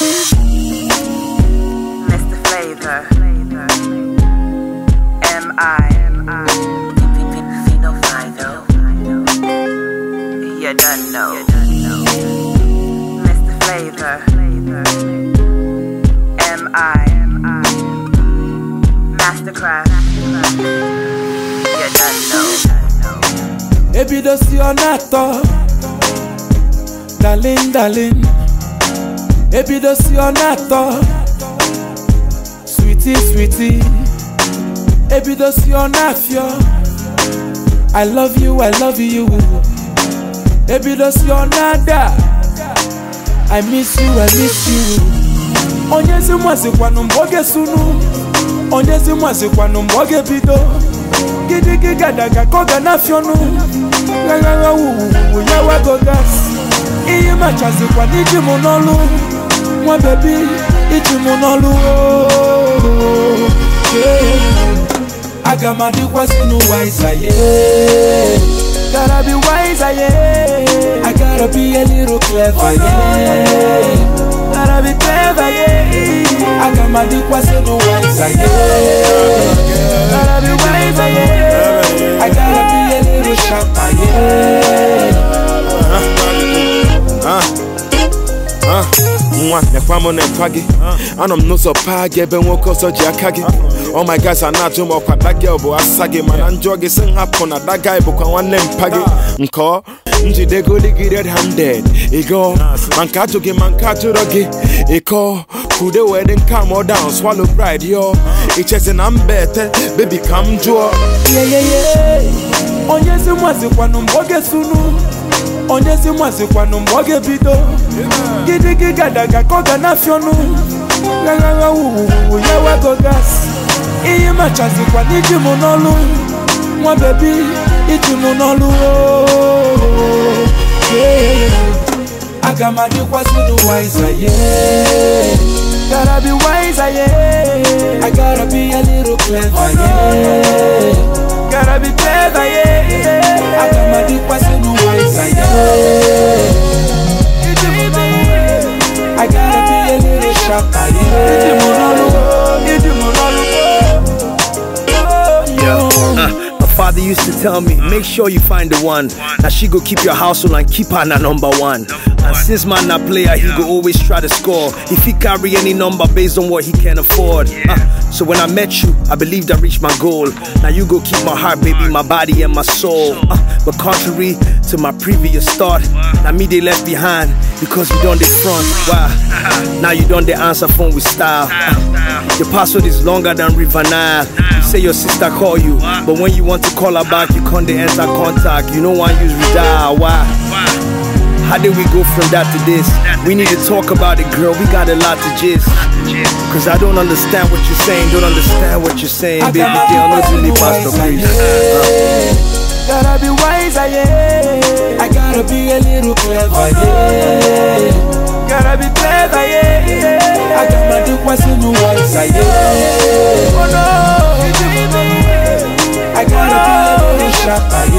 Mr. Flavor. M.I. Fino Fido. You done know. Mr. Flavor. M.I. Mastercraft. You done know. ebidosi ọ na-atọ dalin dalin ebidosi ọ na-atọ switi switi ebidosi ọ na-afịọ i love you i love you ebidosi ọ na-ada i miss you i miss you onyezi mwazikwanụ mgbe ọ ga-esunu onyezi mwazikwanụ mgbe ọ ga-ebido gidigi gadaga ka ọ ga na-afịọnụ ghagagha wuwuwu ya wago gas ihe machazikwa n'iji mụ n'ọlụ nwa bebi iji mụ n'ọlụ ooo. Yeah. aga m adịkwasị n'ụwa ịzaye gotta be wiser yeah I gotta be a little clever yeah gotta be clever yeah aga m adịkwasị n'ụwa ịzaye gotta be wiser yeah I gotta be a little sharper yeah nwa nekwa m nekwa gị anọ m n'ụzọ paa gị ebe nwoke ọzọ ji aka gị oh my guys a na-ajụ m ọkwa dagel bụ asa gị mana njọ gị si m hapụ na dagai bụkwa nwanne mpa gị nkọ njidegoli gị red handed ịgọ ma nke ajụ gị ma nke ajụrọ gị ịkọ kude wee dị nka m down swallow pride yo ichezi na mba ete bebi ka m jụọ yeyeye onyezi mwazikwanụ mgbe ọ ga-esunu onyezi mwazikwanụ mgbe ọ ga-ebido gidigi gadaga ka ọ ga na-afịọnụ ghagagha wuwuwu ya wago gas ihe machazikwa n'iji mụ n'ọlụ nwa bebi iji mụ n'ọlụ ooo. Yeah. aga m adịkwasị n'ụwa ịzaye gotta be wiser yeah I gotta be a little clever yeah gotta be clever yeah aga m adịkwasị n'ụwa ịzaye iji mụ n'ọlụ I gotta be a little sharper yeah iji mụ n'ọlụ iji mụ n'ọlụ Yo, uh, my father used to tell me, make sure you find the one. Now she go keep your household and keep her na number one. And since man na player, he go always try to score. If he carry any number based on what he can afford. Uh, so when I met you, I believed I reached my goal. Now you go keep my heart, baby, my body and my soul. Uh, but contrary to my previous thought, now me they left behind because you done the front. Wow. Now you done the answer phone with style. Uh, your password is longer than River Nile. You say your sister call you, but when you want to call her back, you can't dey enter contact. You know one use redial. Why? How did we go from that to this? We need to talk about it, girl. We got a lot to gist. Cause I don't understand what you're saying. Don't understand what you're saying, baby girl. No really Pastor Chris. Gotta be wiser, yeah. I gotta be a little clever, yeah. Gotta be clever, yeah. I got my dick was in the wiser, yeah. Oh no, I gotta be a little sharper,